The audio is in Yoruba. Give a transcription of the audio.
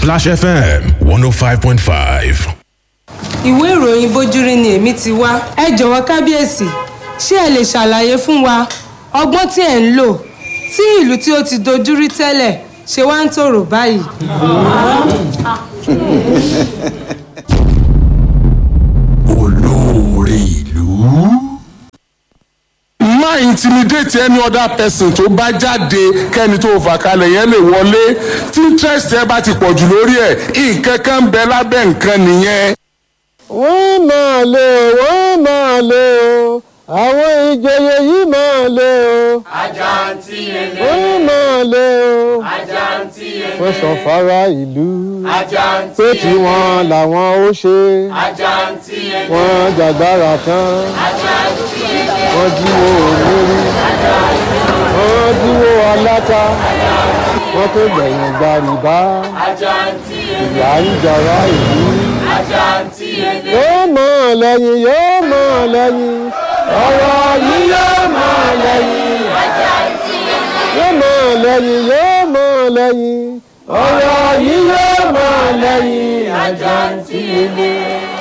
Splash FM 105.5. ìwé ìròyìn bójúrí ni èmi ti wá ẹ jọ̀wọ́ kábíyèsí ṣé ẹ lè ṣàlàyé fún wa ọgbọ́n tí ẹ̀ ń lò tí ìlú tí ó ti dojúrí tẹ́lẹ̀ ṣe wá ń tòrò báyìí. olóore ìlú. má intimidate any other person tó bá jáde kẹ́ni tó fà kalẹ̀ yẹn lè wọlé tí interest ẹ bá ti pọ̀ jù lórí ẹ̀ nǹkan kan ń bẹ lábẹ́ nǹkan nìyẹn. wọ́n máa lé o wọ́n máa lé o àwọn ìjòyè yìí máa lé o. Àjàntí ele. wọ́n máa lé o. Àjàntí ele. wọ́n sọ fara ìlú. Àjàntí pé tí wọ́n làwọn ó ṣe. Àjàntí ele. wọ́n jàgbára tán. Àjàntí ele. wọ́n jíwó olórí. wọ́n jíwó aláta. wọ́n tó gbẹ̀yìn gbàrìbá. Àjàntí ele. ìyá ń jọra ìlú. Àjàntí ele. yóò mọ̀ lẹ́yìn yóò mọ̀ lẹ́yìn. ọ̀rọ̀ yìí yóò mọ̀ lẹ́yìn. Àjàntí ele. yóò mọ̀ lẹ́yìn yóò mọ̀ lẹ́yìn. ọ̀rọ̀ yìí yóò mọ̀ lẹ́yìn. Àjàntí ele.